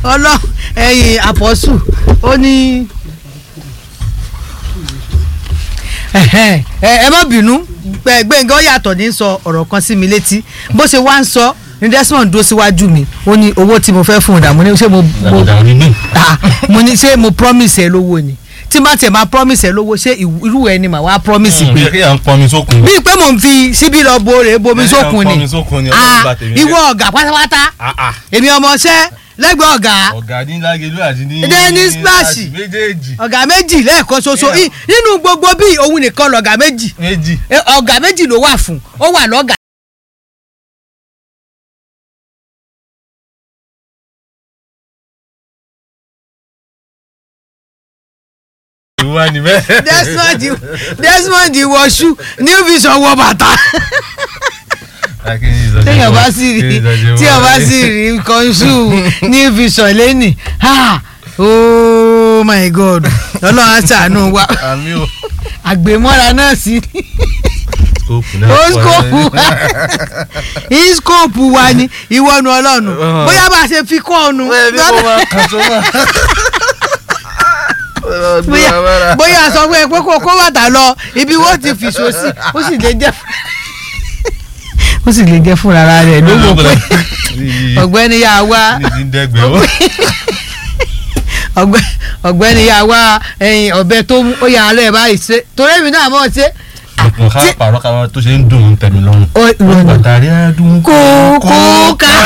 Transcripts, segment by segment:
ọlọ ẹ̀yin àpọ́sù ó ní ẹ̀hẹ́n, ẹ ẹ má bínú Gbẹ- Gbẹ́ngà ó yàtọ̀ ní sọ ọ̀rọ̀ kan sí mi létí bó ṣe wá ń sọ ní Desmond dúró síwájú mi ó ní owó tí mo fẹ́ fún un dà mo ní ṣé mo mo dàgbàdàgbà ní gbìn. Ah, mo ní ṣé mo promise ẹ lówó ni tí má tiẹ̀ máa promise ẹ lówó ṣé ìwú- irú ẹ ni màá wá promise pé bí kéèyàn ń pọnmi sókun. bíi pé mò ń fi síbí lọ bo rè bomi Ẹni sókun à ń ni pọnmi sókun ni, Ah, Ọlọ́run bá tèmi ìwọ ọ̀gá pátápátá Ah, ah. èmi ọmọọṣẹ́ lẹ́gbẹ̀ẹ́ ọ̀gá ọ̀gá ní lágẹ̀lú àti ní. Dennis Splash. àti méjèèjì. ọ̀gá méjì lẹ́ẹ̀kan ṣoṣo Yeah. I- nínú gbogbo bíi òun nìkan lọ̀gá méjì méjì. Eh, ọ̀gá méjì ló wà fún ó wà lọ́gà. ìwà ni bẹ́ẹ̀. Desmond Desmond wọṣú New Vision wọ bàtà téèyàn bá sì rí téèyàn bá sì rí kọ́ńsù New Vision lẹ́nì ha oh my god ọlọ́run á ṣàánú wa àmì o. àgbèmọ́ra náà sí skóòpù náà. ó pọ̀ skóòpù wa ìskóòpù wa ni ìwọ́nu ọlọ́run Uh-huh. bóyá bá a ṣe fi kọ́ ọ̀nù bẹ́ẹ̀ ni kò máa kàn tó máa. bóyá bóyá a sọ fún ẹ pé kó kó bàtà lọ ibi wọ́n ti fìṣó sí ó sì lè jẹ́ ó sì lè jẹ́ fúnra rẹ̀ ló wò pé ọ̀gbẹ́ni yà wá ní ti ń dẹ́gbẹ̀ ó. ọ̀gbẹ́- ọ̀gbẹ́ni yà wá ẹyin ọ̀bẹ tó mú ó yà á lẹ̀ báyìí ṣe torí èmi náà mọ̀ ṣe mo ká Tí- pàrọ̀ ká tó ṣe ń dùn ún tẹ̀mí lọ́rùn. ó ìrònú bàtàrí àdùn kókó ká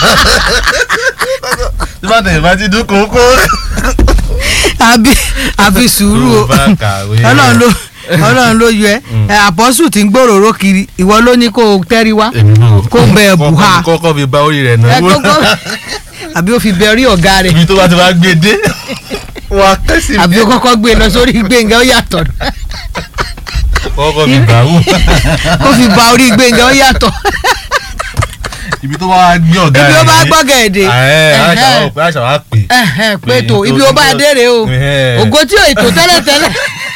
tí bá tẹ̀yìn bá ti dún kókó. àbí àbí sùúrù o Tó bá kàwé. ọlọ́run ló ọlọ́run ló yọ ẹ ẹ àpọ́sù tí ń gbòòrò kiri ìwọ ló ní kó o tẹ́rí wá èmi náà. Kó bẹ bùhá. kọ́kọ́ fi bá orí rẹ̀ ẹ náà. kókó àbí ó fi bẹ orí ọ̀gá rẹ̀ ibi tó bá ti wá gbé dé. wà á kẹ́sì àbí ó kọ́kọ́ gbé e lọ sórí Gbénga ó yàtọ̀ kọ́kọ́ fi bá wù. ó fi ba orí Gbénga ó yàtọ̀ ibi tó bá wá gbé ọ̀gá ibi ó bá rẹ̀ gbọ́ gẹ̀ẹ́dẹ́ ẹ̀ àṣà wà pé àṣà wà pè. pé tó ibi ó bá dé rèé o Ẹ̀hẹ́. ògo tí ò ètò tẹ́lẹ̀tẹ́lẹ̀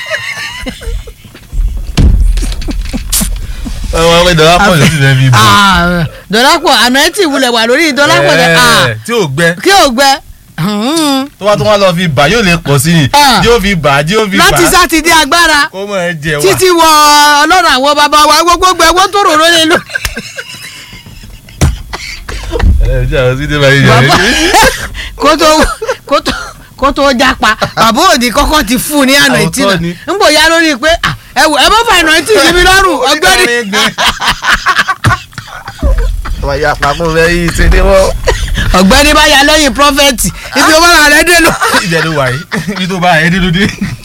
ọmọ ọmọ ìdọ̀lá pọ̀ ló sì fẹ́ fi bò. Ah, dọ́lápọ̀ àná ẹ̀ tí ìwúlẹ̀ wà lórí dọ́lápọ̀ rẹ̀ Ẹ̀, tí ò gbẹ kí ò gbẹ Hmm. tó bá tó wá lọ fi bà yóò lè pọ̀ sí i Ah. yóò fi bà yóò fi bà láti sátidé agbára kó mọ̀ ẹ jẹ wá. títí wọ ọlọ́run àwọn bàbá wa gbogbo gbẹ wọ́n tó rò lé lórí. ẹ jẹ́ àwọn sídé báyìí yẹn. Bàbá kó tó kó tó kó tó jápa bàbá òdì kọ́kọ́ ti fún un ní àná ìtì Ọ̀tọ̀ náà ni. ń bò ya lórí pé ah, ẹ wò ẹ bá fa àná ìtì sí mi lọ́rùn ọgbẹ́ni wọ́n yà pàmò lẹ́yìn ìṣẹ́dé wọ́n. ọgbẹ́ni bá ya lẹ́yìn prọfẹ̀tì ibi ó bá rà rẹ dé lọ. ibẹ̀ ló wà yìí ibi tó bá ẹ̀ dé ló dé.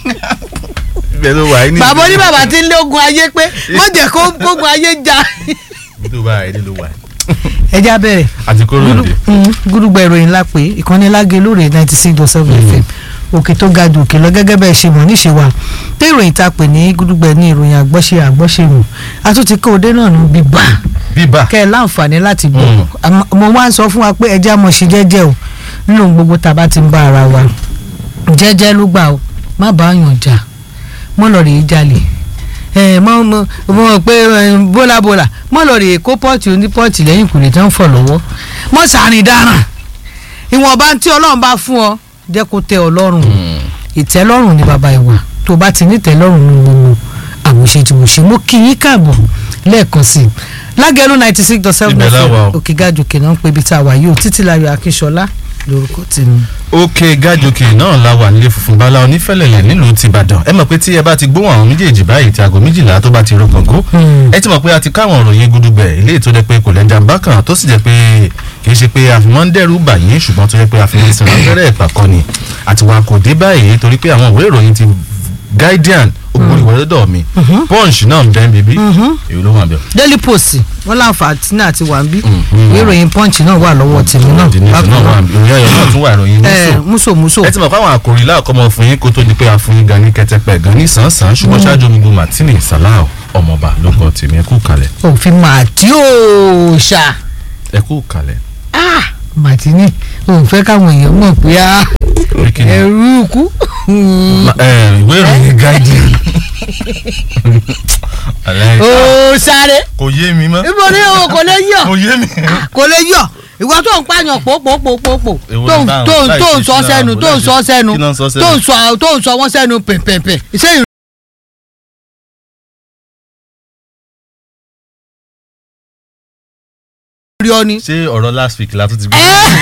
ibẹ̀ ló wà yìí ní. bàbá oní bàbá ti ń lé ogun ayé pé má jẹ́ kó ogun ayé jà. ibi tó bá ẹ̀ dé ló wà yìí. ẹ já bẹ̀rẹ̀ àti kóró òde. gúdúgbà ìròyìn ńlá pé ìkànnì lágé lóore ninety six dot seven fm òkè tó ga jù òkè lọ gẹ́gẹ́ bẹ́ẹ̀ ṣe mọ̀ níṣe wa pé ìròyìn tá a pè ní gúdúgbà ní ìròyìn àgbọ́ṣe àgbọ́ṣe mù a tún ti kó òde náà nù bíbá bíbà. kẹ́ ẹ láǹfààní láti gbọ́ Àmọ́- mo wá ń sọ fún wa pé ẹjẹ́ àmọ̀ ṣe jẹ́jẹ́ o nínú ohun gbogbo tá a bá ti ń bá ara wa jẹ́jẹ́ ló gbà o má bá yàn jà mọ́ lọ rèé jalè ẹ mọ mọ mọ pé ẹ, bólàbólà mọ lọ rèé kó pọ́ọ̀tì oní pọ́ọ̀tì lẹ́yìn kùnì tó ń fọ̀ lọ́wọ́ mọ sàárín dáràn ìwọ̀nba tí ọlọ́run bá fún ọ jẹ́ kó tẹ́ ọ lọ́rùn ìtẹ́lọ́rùn ni bàbá ìwà tó bá ti ní ìtẹ́lọ́rùn ní gbogbo àwòṣe tí mo ṣe mo kí yín káàbọ̀ lẹ́ẹ̀kan sí i lágẹ̀rú ninety six dot seven Ibẹ̀ la wà o. òkè gàjòkè náà ń pe ibi tá a wà yìí o títílayọ̀ akínṣọlá lórúkọ tèmi. òkè gàjòkè náà la wà nílé funfun bala onífẹ̀lẹ̀lẹ̀ nílùú tìbàdàn ẹ mọ̀ pé tí ẹ bá ti gbóhùn àwọn méjèèjì báyìí tí aago méjìlá tó bá ti ro kàngó Hmm. ẹ ti mọ̀ pé a ti káwọn òròyìn gudugbẹ̀ ilé tó jẹ́ pé kò lẹ́jà ń bá kàn tó sì jẹ́ pé kì í ṣe pé àfihàn ń dẹ́rù bà yín ṣùgbọ́n tó jẹ́ pé àfihàn ìsìn abẹ́rẹ́ ẹ̀pà kan ni àti wa kò dé báyìí torí pé àwọn ìwé ìròyìn ti guardian ògbóni wọlé dọ̀ mi punch náà ń bẹ́ẹ̀ bíbí èyí ló wà bẹ́ẹ̀. daily post wọn láǹfààní àti wà ń bí Mhm. ìwé ìròyìn punch náà wà lọ́wọ́ tèmi náà ìdí nìkan náà wà ìròyìn ayọ̀ náà tún wà ìròyìn ẹ mọ́sọ̀ múso múso ẹ ti mọ̀ pé àwọn àkòrí láàkọ́mọ fún yín kó tó di pé a fún yín gan ní kẹtẹpẹ gan ní sàn-án ṣùgbọ́n ṣáájú omi bu martini salau ọmọọba ló kọ tèmi ẹ kú kalẹ̀ òfin màtí òòṣà ẹ kú kalẹ̀. màtínì òun fẹ́ káwọn èèyàn mọ̀ pé á Orí kìíní. ẹrú kú Ma- ẹ, ìwé ìròyìn guardian. Aláì- òòṣàrẹ kò yé mi mọ́ ibo ni o kò lè yọ kò yé mi. kò lè yọ ìwọ tó ń pààyàn pòpòpòpò Èwo tó ni ń báwọn? tó ń Láì tó ń ṣe sọ sí sẹ́nu láàbò, tó ń láì sọ ṣe- sẹ́nu kí ló ń sọ sẹ́nu? tó ń sọ tó ń sọ wọ́n sẹ́nu pẹ̀pẹ̀pẹ̀ ṣé ìrìn ọ ni. ṣé ọ̀rọ̀ last week la tún ti gbé.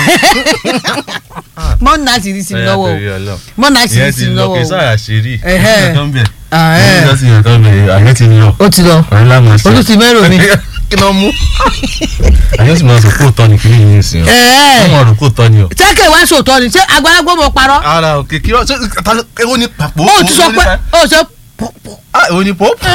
mọ́nà sì rí sí mi Ẹ, lọ́wọ́ o torí Ọlọ́run. mọ́nà sì rí ìyẹn sí ti mi lọ lọ́wọ́ kí o. sáà ṣeré Ẹhẹ́. ìyẹn tó ń bẹ̀ Ah, ẹ́. ìyẹn tó sì yẹn tó ń bẹ̀ àyẹ̀ ti lọ ó ti lọ ọ̀rẹ́ lámà sí. ojú ti mẹ́rò mi. kí ló mú. àyẹ̀ sì máa sọ kó tọ́ ni kí ni yín sí o. Ẹ̀ẹ́. wọ́n rò kó tọ́ ni o. sẹ́kẹ̀ wá sòtọ́ ni ṣé àgbàlagbó mo parọ́. ara òkè kí ọ ṣé ta- èwo ni pàpọ̀. ó ti sọ pé ó sọ ah èwo ni pop.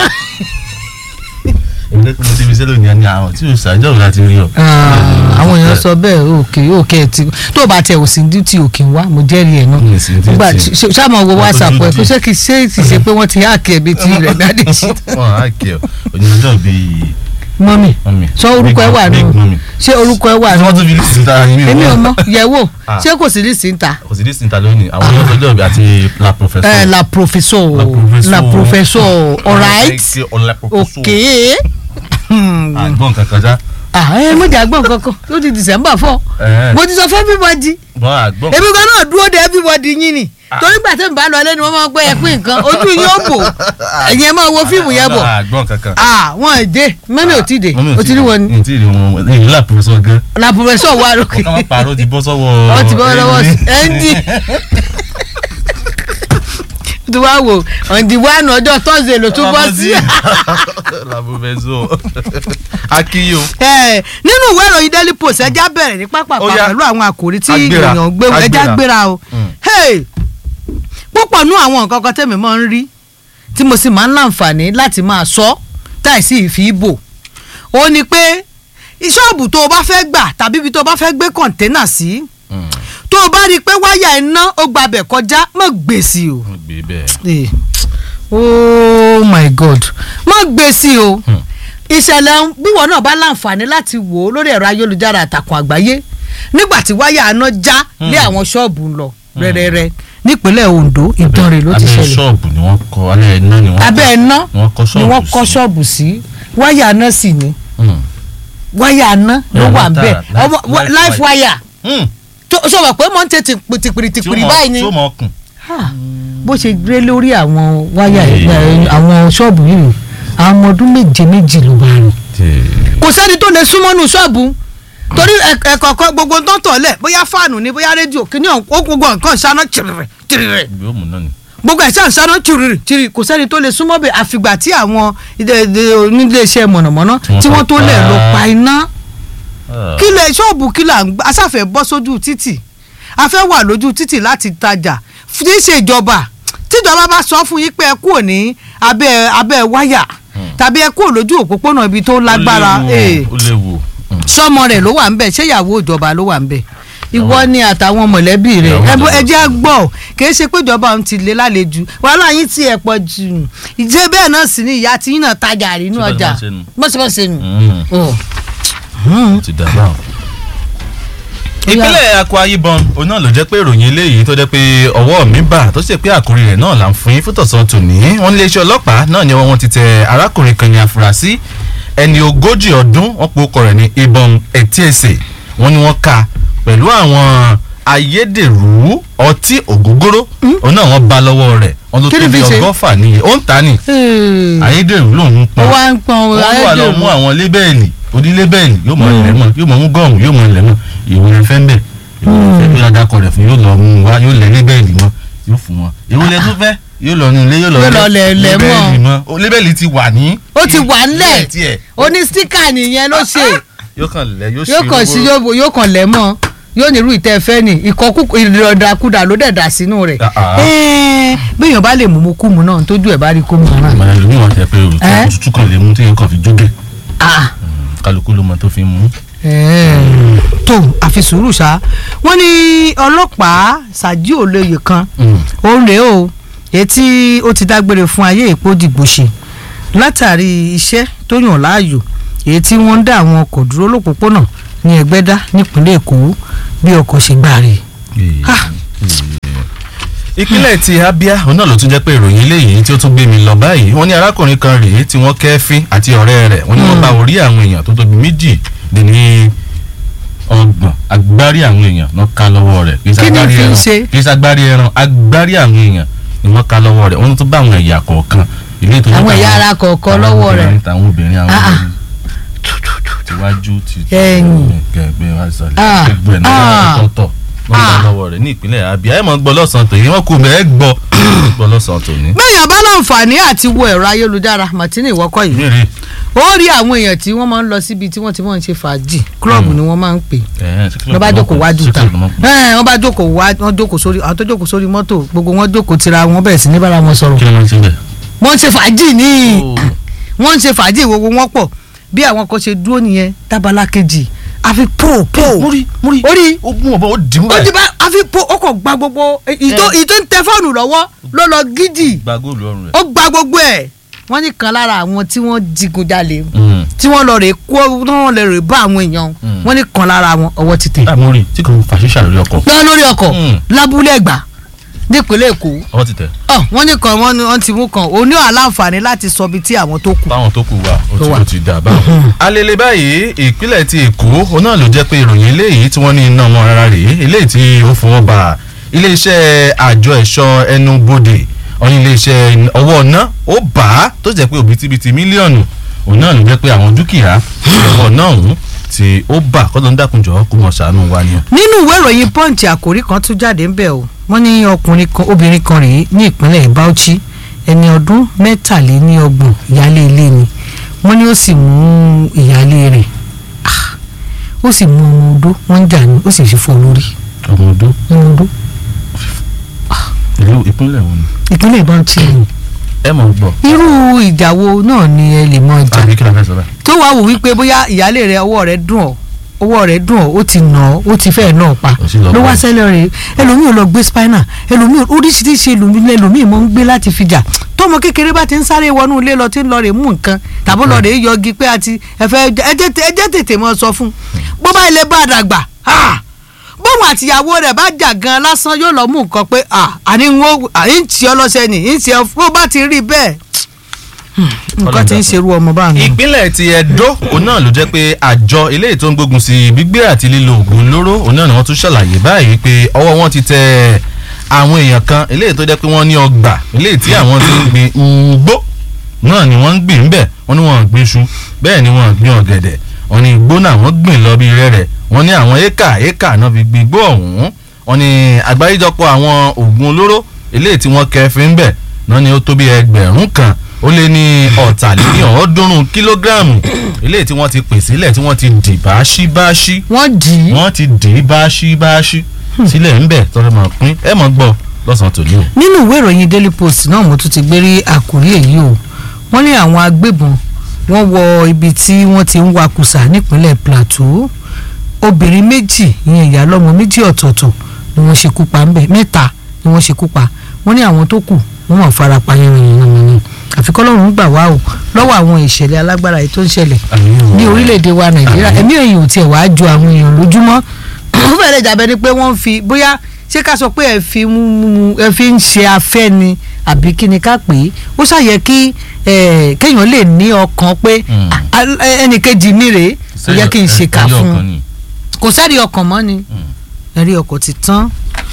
èmi lẹ́kùn mo ti fi sẹ́lẹ̀ ní ẹni àwọn tí o ṣàjọ́ láti rí ọ. àwọn èèyàn sọ bẹ́ẹ̀ òkè òkè tí tó bá tẹ òsì dútì òkè wá mo jẹ́rìí ẹ̀ náà Mi ò sí duty. nígbà tí sáàmù wo Wọ́n whatsapp tó ẹ̀ duty. kó ṣé kì í ṣe kì í ṣe pé wọ́n ti háàkì ẹ̀bí tí rẹ̀ dáadé sí. wọn á kẹ ọ onídàájọ́ bíi mọ́mì mọ́mì. sọ orúkọ ẹ wà big nù mọ́mì. ṣé orúkọ ẹ wà tí nù wọ́n tún fi lísì ta yín èmi ò mọ yẹ̀wò Ah. ṣé kò sí lísì ń ta kò sí lísì ta lónìí àwọn yóò tọjọ́ bí àti la professor. ẹ la professeur La professeur. la professeur alright ọ̀la professor. okay àgbọ̀n kankan já. ah ẹ mo jà gbọ́n kankan ló di december four Ẹ̀ẹ́. mo ti sọ fún everybody bọ́n àgbọ̀n. èmi kan náà dúró de everybody yín ni torí gbà tẹ́ ń bá lọ lẹ́nu wọ́n máa ń pẹ́ ẹ pín nǹkan ojú yín ó bò ẹ̀yin ẹ máa wo fíìmù yẹn bọ̀ àgbọ̀n kankan. ah wọn ò dé mọ́mí ò tí ì dé Mọ́mì o ti rí wọn ni ní tí ì rí wọn ní ìlú la professor gan. la professeur wà lókè ọ̀ká máa parọ́ ti bọ́ sọ́wọ́. ọ ti bọ́ lọ́wọ́ ẹ́ndì tí wàá wò ọ̀ǹdì wánu ọjọ́ thursday ló tún bọ́ sí. la professor. akiyo. Ẹ, nínú ìwé ìròyìn daily post ẹja bẹ̀rẹ̀ ní pápákọ̀ Ó yá. pẹ̀lú àwọn àkòrí tí Agbéra, èèyàn gbé ẹja agbéra. gbéra o Mm. Hey! púpọ̀ nú àwọn nǹkan kan tẹ̀mí máa ń rí tí mo sì máa ń láǹfààní láti máa sọ táìsí ìfi ìbò ó ní pé ṣọ́ọ̀bù tó o bá fẹ́ gbà tàbí ibi tó o bá fẹ́ gbé kọ̀ǹténà sí tó o bá rí i pé wáyà iná ó gbabẹ̀ kọjá mọ̀ gbèsè o wọ́n gbé bẹ́ẹ̀. Eh, oh my god má gbé sí o Hmm. ìṣẹ̀lẹ̀ bíwọ náà bá láǹfààní láti wò ó lórí ẹ̀rọ ayélujára àtàkùn àgbáyé nígbà tí wáyà aná já lé àwọn ṣọ́ọ̀bù ń lọ rẹ́rẹ́rẹ́ nípínlẹ̀ Ondo Ìdànrè ló ti abẹ́ ṣẹlẹ̀ ṣọ́ọ̀bù ni wọ́n kọ́ alẹ́ iná ni wọ́n kọ́. abẹ́ iná ni wọ́n kọ́ ni ṣọ́ọ̀bù wọ́n kọ́ sí. ṣọ́ọ̀bù sí wáyà aná sì ni Hmm. wáyà aná ló Yeah, wà ń bẹ̀ life- ọmọ- life life wire Hmm. tó sọ̀rọ̀ pé mọ̀ ń tètè tìpìrì tí ó tìpìrì mọ- báyìí ni tí ó mọ ọkùn. Ah, bó ṣe gbé lórí àwọn wáyà Ee. àwọn ṣọ́ọ̀bù yìí àwọn ọmọ ọdún méje méjì ló bá rìn kò sẹ́ni tó lè súnmọ́ nù ṣọ́ọ̀bù torí ẹ̀kọ̀ọ̀kan gbogbo tó ń tọ̀lẹ̀ bóyá fáànù ni bóyá rédíò kìíní ọ̀hún gbogbo nǹkan ṣáná tìrìrì tìrìrì ibi ó mú náà ni. gbogbo ẹ̀ ṣáà ṣáná tìrìrì tìrìrì kò sẹ́ni tó lè súnmọ́ bẹ̀ àfìgbà tí àwọn ilé- ilé- oníléeṣẹ́ mọ̀nàmọ́ná Tí wọ́n tí wọ́n tó pa- lẹ̀ lọ pa iná Ah. kí lè ṣọ́ọ̀bù kí là ń gbà asáfẹ́ bọ́ sójú títì a fẹ́ wà lójú títì láti tajà tí í ṣe ìjọba tíjọba bá sọ fún yín pé ẹ kúrò ní abẹ́ abẹ́ wáyà tàbí ẹ kúrò lójú òpópónà ibi tó lágbára ó léwu eh, ó léwu. Hmm. sọmọ rẹ̀ ló wà ń bẹ̀ ṣé ìyàwó ìjọba ló wà ń bẹ̀ ìwọ ni àtàwọn mọ̀lẹ́bí rẹ̀ Ìyàwó ẹ bó- ẹ ìjọba. jẹ́ á gbọ́ kìí ṣe pé ìjọba ń ti lé lálejò wàhálà yín ti ẹ̀ pọ̀ jù ìjẹ́ bẹ́ẹ̀ náà sì ni ìyá tí yín náà tajà rí inú Ṣé bẹ́ẹ̀ ọjà máa ṣe nù? mọ̀sibọ̀sẹ̀ nù. Hmm. Oh. ó ti dà báwọn. ìpínlẹ̀ Akwa Ibom òun náà ló jẹ́ pé ìròyìn eléyìí tó jẹ́ pé ọwọ́ mi bà tó ṣe pé àkórí rẹ̀ náà là ń fún yín fútọ̀sán tòní wọ́n ní iléeṣẹ́ ọlọ́pàá náà ni wọ́n ti tẹ arákùnrin kan ní àfúrásì ẹni ogójì ọdún wọ́n pe orúkọ rẹ̀ ní Ibom Etiese wọ́n ní wọ́n ka pẹ̀lú àwọn ayédèrú ọtí ògógóró òun náà wọ́n bá lọ́wọ́ rẹ̀ wọ́n ló Kí ni tó bí fi ṣe? ọgọ́fà níye ó ń ta ni Hey. ayédèrú lòun ń ó pọn wá ń pọn wọ́n wà lọ ayédèrú. mú àwọn lébẹ́ẹ̀lì onílébẹ́ẹ̀lì yóò mọ ilẹ̀ mọ́ yóò mọ mú gọ́ọ̀mù yóò mọ ilẹ̀ mọ́ ìwọ rẹ fẹ́ ń bẹ̀ ìwọ rẹ fẹ́ bí adakọ rẹ̀ fún yóò lọ mú un wá yóò lẹ̀ lébẹ́ẹ̀lì mọ́ yóò fún wọn ìwọ lẹ tó fẹ́ yóò lọ nu ilé yóò lọ Yóò lọ lẹ̀- lẹ̀ mọ́. lébẹ́ẹ̀lì mọ́ O, lébẹ́ẹ̀lì ti wà ní. ó ti wà ńlẹ̀ ilé tiẹ̀. oní stíkà nìyẹn ló ṣe yóò kàn lẹ̀ yóò yóò kàn sí yóò yóò kàn lẹ̀ mọ́ yóò nírú ìtẹ́ fẹ́ ni ìkọ́kú ìrọ̀dàkudà ló dẹ̀ dà sínú rẹ̀ Ah, ah. Ẹ́ẹ̀, béèyàn bá lè mú mu kú mu náà tójú ẹ̀ bá rí kó mu náà. ìmọ̀ ẹlòmíì wọn tẹ pé òtún Ẹ́? òtútù kan lè mú téèyàn kàn fi jóge Ah. kálukú ló mọ tó fi mú. Ẹ́ẹ̀. tó àfi sùúrù ṣá wọ́n ní ọlọ́pàá ṣáájú olóye kan òun rèé o etí ó ti dágbére fún ayé èpo dìgbò ṣe látàrí iṣẹ́ tó yàn láàyò èyí tí wọ́n ń dá àwọn ọkọ̀ dúró lópòpónà ní ẹgbẹ́dá nípínlẹ̀ èkó bí ọkọ̀ ṣe gbà rè Ah. ìpínlẹ̀ ti Abia òun náà ló tún jẹ́ pé ìròyìn eléyìí tí ó tún gbé mi lọ báyìí wọ́n ní arákùnrin kan rèé tí wọ́n kẹ́fín àti ọ̀rẹ́ rẹ̀ wọ́n ní wọ́n bá orí àwọn èèyàn tó tóbi méjì dín ní ọgbọ̀n agbárí àwọn èèyàn ló ká lọ́wọ́ rẹ̀ kì í Kí ni ṣagbárí fi ń ẹran ṣe? kì í ṣagbárí ẹran agbárí àwọn èèyàn ni wọ́n ká lọ́wọ́ rẹ̀ wọ́n tún bá àwọn ẹ̀yà kọ̀ọ̀kan ilé ìtọ́jú Àwọn ẹ̀yà ara kọ̀ọ̀kan lọ́wọ́ rẹ̀. àwọn obìnrin àwọn Ah, ah. obìnrin tiwájú ti Ẹ̀yìn. gẹ̀gbẹ́ wá sàlẹ̀ Ah, gbogbo ẹ̀ náà ah. tọ̀tọ̀ wọ́n bá Ah. lọ́wọ́ rẹ̀ ní ìpínlẹ̀ Abia ẹ̀ mọ̀ gbọ́ lọ́sàn-án tòní wọ́n kú mẹ́ ẹ̀ gbọ́ gbọ́ lọ́sàn-án tòní. bẹ́ẹ̀ bá láǹfààní àti wo ẹ̀rọ ayélujára Martini ìwọ́kọ̀ yìí ìbéèrè ó rí àwọn èèyàn tí wọ́n máa ń lọ síbi tí wọ́n ti máa ń ṣe fàájì klọ́ọ̀bù ni wọ́n máa ń pè wọ́n bá jókòó wájú ta ẹ̀ wọ́n bá jókòó wá wọ́n jókòó sórí àwọn tó jókòó sórí mọ́tò gbogbo wọn jókòó tira wọn bẹ̀rẹ̀ sí ní bára wọn sọ̀rọ̀ kí ló máa ń ṣe bẹ́ẹ̀. wọ́n ń ṣe fàájì ní Oh. wọ́n ń ṣe fàájì gbogbo wọn pọ̀ bí àwọn kan ṣe dúró nìyẹn tábàlà kejì àfi pò pò múrí múrí orí ó gún ọ̀bọ ó dì mú ó ti báyìí. bá àfi pò ó kàn gba gbogbo ìtò Eh. ìtò ń tẹ fóònù lọ́wọ́ ló lọ gidi gba góòlù ọrùn rẹ̀. ó gba gbogbo ẹ̀ wọ́n ní kan lára àwọn tí wọ́n digunjalè Mm. tí wọ́n lọ rè kó tí wọ́n lọ rè bá àwọn èèyàn Mm. wọ́n ní kan lára wọn ọwọ́ ti tẹ̀. ah múrí tí kò fà ṣíṣà lórí ọkọ̀ lọ lórí ọkọ̀ Mm. lábúlé ẹ̀gbá nípínlẹ̀ èkó ọwọ́ ti tẹ̀. ọ wọ́n ní kan wọ́n ní wọ́n ti mú kan òní àláǹfààní láti sọ ibi tí àwọn tó kù. báwọn tó kù wà ó Tó ti wà. ó ti dà báwọn. alele báyìí ìpínlẹ̀ ti èkó òun náà ló jẹ́ pé ìròyìn eléyìí tí wọ́n ní iná wọn rárá rèé eléyìí tí ó fọwọ́ bá iléeṣẹ́ àjọ ẹ̀ṣọ́ ẹnubodè ọ̀ní iléeṣẹ́ ọwọ́ ọ̀nà ó bá a tó jẹ́ pé òbítíbitì mílíọ̀nù òun náà ló jẹ́ pé àwọn dúkìá ọwọ́ náà ọ̀hún tí ó bà kọ́ńtà ń dákunjọ́ kó mọ̀ ṣàánú wa ni. nínú ìwé ìròyìn punch àkòrí kan tún jáde ń bẹ̀ o wọ́n ní ọkùnrin kan obìnrin kan rèé ní ìpínlẹ̀ Bauchi ẹni ọdún mẹ́tàléníọgbọ̀n ìyáálé ilé ni wọ́n ní ó sì mú ìyáálé rẹ̀ ah, ó sì mú ọmọ odó wọ́n ń jà ní ó sì fi fọ́ lórí ọmọ ọdún ọmọ odó ìlú ìpínlẹ̀ wo ni. ìpínlẹ̀ Bauchi ni ẹ mọ̀ gbọ́ irú ìjà wo náà ni ẹ lè mọ ìjà àbí kí la fẹ́ sọ báyìí. tó wàá wò wípé bóyá ìyáálé rẹ ọwọ́ rẹ dùn ọ́ ọwọ́ rẹ dùn ọ́ ó ti nà ọ́ ó ti fẹ́ẹ̀ náà pa Ó sì lọ ló wá pa. sẹ́lẹ̀ rẹ̀ ẹlòmíì ò lọ gbé spinal ẹlòmíì oríṣiríṣi ẹlòmíì ẹlòmíì mọ̀ ń gbé láti fi jà tọmọ kékeré bá ti ń sáré wọnú ilé lọ tí ń lọ rè mú nǹkan tàbí lọ rè yọgi pé àti ẹfẹ ẹjẹ tètè mọ sọ fún bó bá ilé bá dàgbà ah, bóun àtìyàwó rẹ̀ bá jà gan lásán yóò lọ mú nǹkan pé ah, àní ń wo àní ń tì ọ lọ́sẹ̀ nì ń tì ọ bó bá ti rí bẹ́ẹ̀ nǹkan ti ń ṣerú ọmọ báà nù. ìpínlẹ̀ ti Ẹdó òun náà ló jẹ́ pé àjọ eléyìí tó ń gbógun sí gbígbé àti lílo oògùn olóró òun náà ni wọ́n tún ṣàlàyé báyìí pé ọwọ́ wọn ti tẹ àwọn èèyàn kan eléyìí tó jẹ́ pé wọ́n ní ọgbà eléyìí tí àwọn ti ń gbin ugbó náà ni wọ́n ń gbìn ńbẹ̀ wọ́n ní wọ́n ń gbin iṣu bẹ́ẹ̀ ni wọ́n ń gbin ọ̀gẹ̀dẹ̀ wọ́n ní igbó náà wọ́n gbìn lọ bí rẹ́rẹ́ wọ́n ní àwọn éka éka náà fi gbin igbó ọ̀hún wọ́n ní àgbáríjọpọ̀ àwọn oògùn olóró eléyìí tí wọ́n kẹfin ńbẹ̀ náà ni ó tó bí ẹgbẹ̀rún kan ó lé ní ọ̀tàléní ọ̀ọ́dúnrún kílógíráàmù eléyìí tí wọ́n ti pè sílẹ̀ tí wọ́n ti dì báṣíbáṣí wọ́n dì í wọ́n ti dì í báṣíbáṣí sílẹ̀ ńbẹ̀ tọ́jú mọ̀ pín ẹ̀ mọ̀ gbọ́ lọ́sàn-án tòní o. nínú ìwé ìròyìn daily post náà mo tún ti gbé rí àkórí èyí o wọ́n ní àwọn agbébọn wọ́n wọ ibi tí wọ́n ti ń wakùsà nípínlẹ̀ plateau obìnrin méjì ìyẹn ìyá lọ́mọ méjì ọ̀tọ̀ọ̀tọ̀ ni wọ́n ṣekú pa ńbẹ̀ mẹ́ta ni wọ́n ṣekú pa wọ́n ní àwọn tó kù wọ́n wọ́n fara pa yànnàyànnà àfi kọ́lọ́run gbà wá o lọ́wọ́ àwọn ìṣẹ̀lẹ̀ alágbára yìí tó ń ṣẹlẹ̀ ní orílẹ̀-èdè wa nàìjíríà ẹ̀mí èèyàn ò tiẹ̀ wá ju àwọn èèyàn lójúmọ́ ó fẹ́rẹ̀ jàbẹ́ ni pé wọ́n fi bóyá ṣé ká sọ pé ẹ fi ń mú ẹ fi ń ṣe afẹ́ ni àbí kí ni ká pè é ó ṣàyẹ kí eh, kéèyàn lè ní ọkàn pé Mm. ah, ah, ẹnìkejì mi rèé kò yẹ kí n ṣe ká fún un kò sẹ́rí ọkàn mọ́ ni ẹ̀rí ọkọ̀ ti tán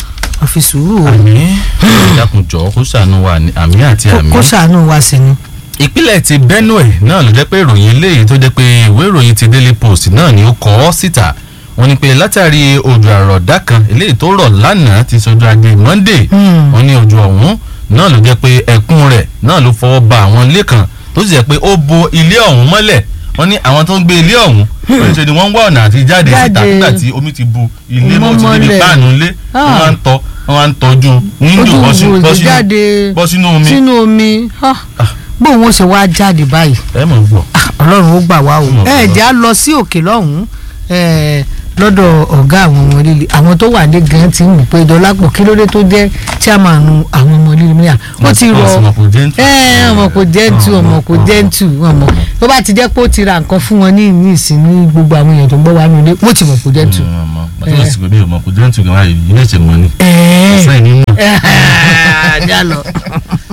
a fi sùúrù o àmì ìdákunjọ kó ṣàánú wa ní àmì àti Kó- àmì. kó ṣàánú wa sí ni. ìpínlẹ̀ ti Benue náà ló jẹ́ pé ìròyìn eléyìí tó jẹ́ pé ìwé ìròyìn ti Daily Post náà ni ó kọ ọ́ síta wọ́n ní pé látàrí òjò àrọ̀dá kan eléyìí tó rọ̀ lánàá ti sọjọ́ ajé Monday Hmm. wọ́n ní òjò ọ̀hún náà ló jẹ́ pé ẹ̀kún rẹ̀ náà ló fọwọ́ ba àwọn ilé kan tó sì jẹ́ pé ó bo ilé ọ̀hún mọ́lẹ̀ wọ́n ní àwọn tó ń gbé ilé ọ̀hún oníṣẹ́ ni wọ́n ń wá ọ̀nà àti jáde síta Jáde. nígbà tí omi ti bu ilé Mọ́ mọ́ ti débi mọ́lẹ̀. páànù ilé wọ́n Ah. wá ń tọ́ wọ́n wá ń tọ́jú wíńdò ojú bọ́ sí- wo bọ́ ìgbé sínú jáde bọ́ sínú omi sínú omi ah, bóun ó ṣe wá jáde báyìí ẹ mọ̀ ń gbọ́. ọlọ́run ó gbà wá o Ọlọ́run ó ẹ gbà jẹ́ á lọ sí òkè lọ́hùn-ún eh, lọ́dọ̀ ọ̀gá àwọn ọmọ líle àwọn tó wà ní gan ti ń wù pé dọ́lápọ̀ kí ló dé tó jẹ́ chairman àwọn ọmọ líle mìíràn ó ti rọ ọmọ kò jẹ́ ntù. ẹ ọmọ kò jẹ́ntù ọmọ kò jẹ́ntù ọmọ tó bá ti jẹ́ pé ó ti ra nǹkan fún wọn ní ní ìsìn ní gbogbo àwọn èèyàn tó ń gbọ́ wá nílé wọ́n ti mọ̀ kò jẹ́ntù. ọmọ àti wọ́n sì gbé ọmọ kò jẹ́ ntù gan-an ilé ìṣẹ̀ mọ́ ni. ẹ̀ẹ́ sẹ́yìn nínú. ẹ̀ẹ́ já lọ.